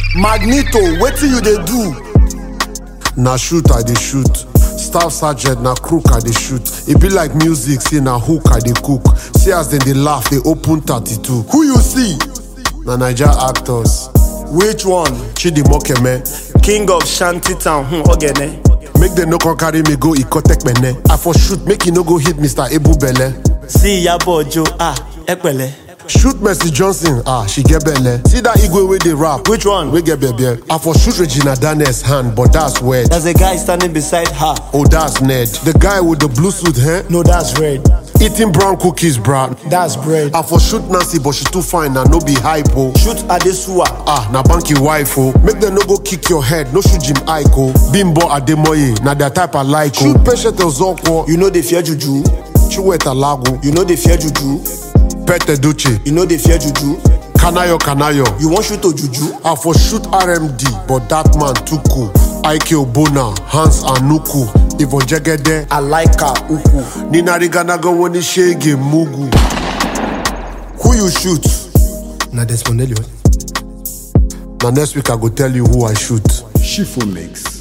Magneto, wetin you dey do? na shoot i dey shoot staff sergeant na crook i dey shoot e be like music say na hook i dey cook see as dem dey laugh dey open 32 Who you see? na naija actors Which one? chidimokeme king of shantytown hmm, ogene make dem no come carry me go ikotekpene i for shoot make e no go hit mr ebubele sí ìyàbọ̀ ọjọ́ ah ẹ pẹ̀lẹ́. shoot mercy johnson ah she get belle see dat igwe wey dey rap Which one? wey get belle i for shoot regina daniels hand but that's weird there's a guy standing beside her oh that's ned the guy with the blue suit eh? No, that's red. eating brown cookies bra That's bread. i for shoot nancy but she too fine na no be hype o. shoot adesuwa ah na banky wife o make dem no go kick your head no shoot jim ike o bimbo ademoye na their type i like o shoot patient ozokwo you no dey fear juju chiweta lagu you no dey fear juju pete doche you no dey fear juju kanayo kanayo you wan shoot ojuju i for shoot rmd but dat man too cool ike obona hans anuku ivon jegede Alaika Uku. ninariganagan woni shege mugu Who you shoot? na Desmond Elliot. na next week i go tell you who i shoot Shifo Mix.